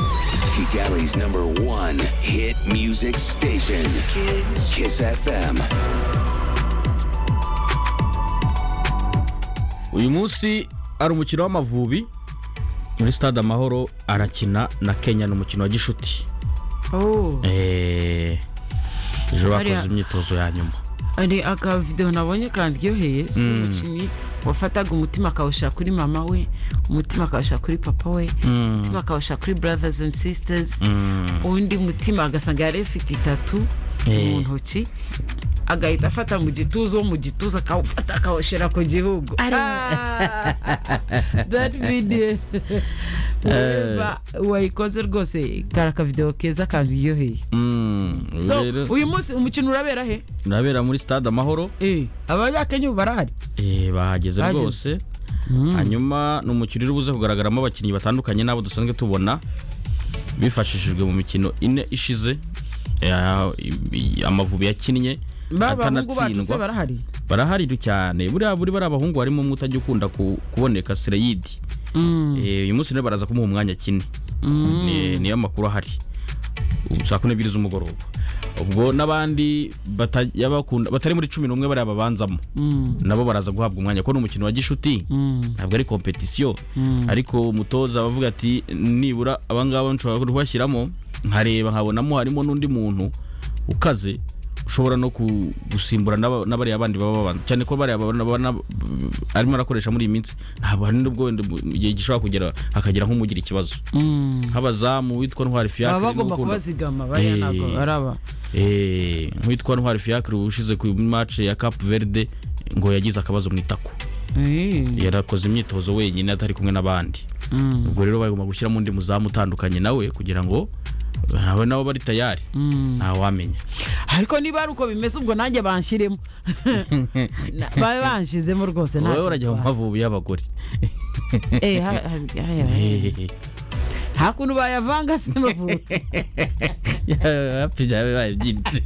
Music Alley's number one hit music station, Kiss, FM. uyu munsi ari umukino w'amavubi muri stade amahoro arakina na kenya ni umukino wa gishuti Oh, Eh, ejo Hariya- bakoze imyitozo ya nyuma hari akavidewo nabonye kandyoheye si umukinnyi wafataga umutima akawushyira kuri mama we umutima akawushyira kuri papa we umutima akawushyira kuri brothers and sisters undi mutima agasanga yari afite itatu Eh. mu ntoki agahita afata mu gituza wo mu gituza akawufata akawushyira ku gihugu Ah, that video Whoever wayikoze rwose kari akavidewo keza kandyoheye Mm, so rero, uyu munsi umukino urabera he urabera muri stade amahoro Eh, abanyakenya ubu barahari Eh, bahageze Bahageze. rwose hanyuma ni umukino uri buze kugaragaramo abakinnyi batandukanye n'abo dusanzwe tubona bifashishijwe mu mikino ine ishize Ya- i- i- amavubi yakinnye babahungu bacu se atanatsindwa barahari barahari cyane buriya buri bari abahungu harimo umwe utajya ukunda ku- kuboneka sereyidi Eh, uyu munsi rero baraza kumuha umwanya akine Ni- niyo makuru ahari Ubu saa kumi n'ebyiri z'umugoroba ubwo n'abandi batajya bakunda- batari muri cumi n'umwe bariya babanzamo nabo baraza guhabwa umwanya kuko ni umukino wa gishuti ntabwo ari kompetisiyo ariko umutoza abavuga ati nibura abangaba nshobora kubashyiramo nkareba nkabonamo harimo n'undi muntu ukaze ushobora no ku- gusimbura n'aba- n'abariya bandi baba babanza cyane ko bariya babana- babana- arimo arakoresha muri iyi minsi ntabwo hari n'ubwo wenda mu mu gihe gishobora kugera hakagira nk'umugira ikibazo nk'abazamu witwa ntwari fiyakire baba bagomba kubazigama bariya Eh. ntabwo baraba Eh, nk'uwitwa ntwari fiyakire ushize ku mace ya kapu veride ngo yagize akabazo mu itako Eh, yarakoze imyitozo wenyine atari kumwe n'abandi mm, ubwo rero bagomba gushyiramo undi muzamu utandukanye nawe kugira ngo nawe nabo bari tayari mm. ntawamenya ariko niba ari uko bimeze ubwo nanjye banshyiremo Na- babe banshizemo rwose nta wowe kintu urajya mu twaba. mavubi y'abagore Eh, ha- ha- ha- ha- nta kuntu bayavanga se amavubi hafi byawe baye byinshi